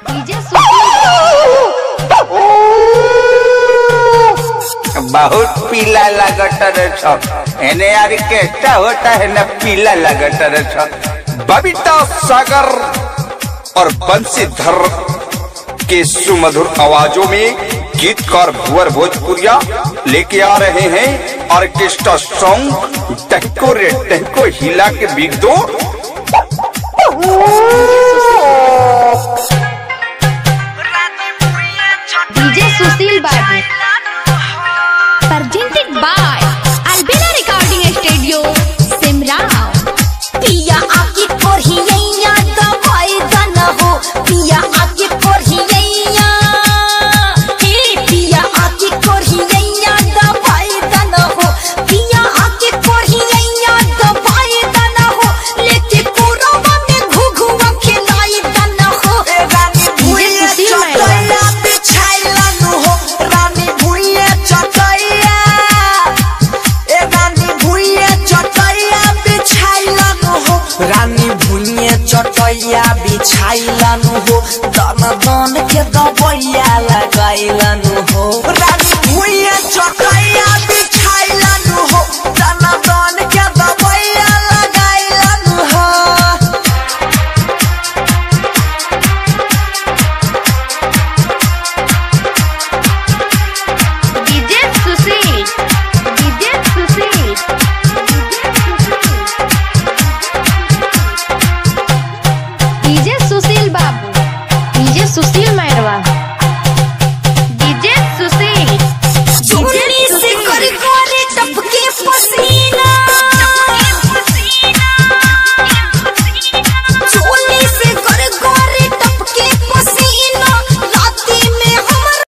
DJ Sushil बहुत पीला लगत रे छ एने यार केटा होता है ना पीला लगत रे छ बबीता सागर और बंसीधर के सुमधुर आवाजों में गीतकार भुवर भोजपुरिया लेके आ रहे हैं ऑर्केस्ट्रा सॉन्ग टहको रे टहको हिला के बिग दो डीजे सुशील बाबू presented by Albina Recording Studio, Simrao. पिया आके कोरहियैया दवाई दन हो पिया आके कोरहियैया हे पिया आके कोरहियैया दवाई दन हो पिया आके कोरहियैया दवाई दन हो लेके कोरवा में घुघुआ खिलाई दन हो रानी भुइया सुशील चटैया बिछाइलन हो रानी भुइया चटैया ए रानी भुइया चटैया बिछाइलन हो रानी भुइया चटैया बिछाइलन हो दन दन के दबैया लगाइलन हो रानी भुइया चटैया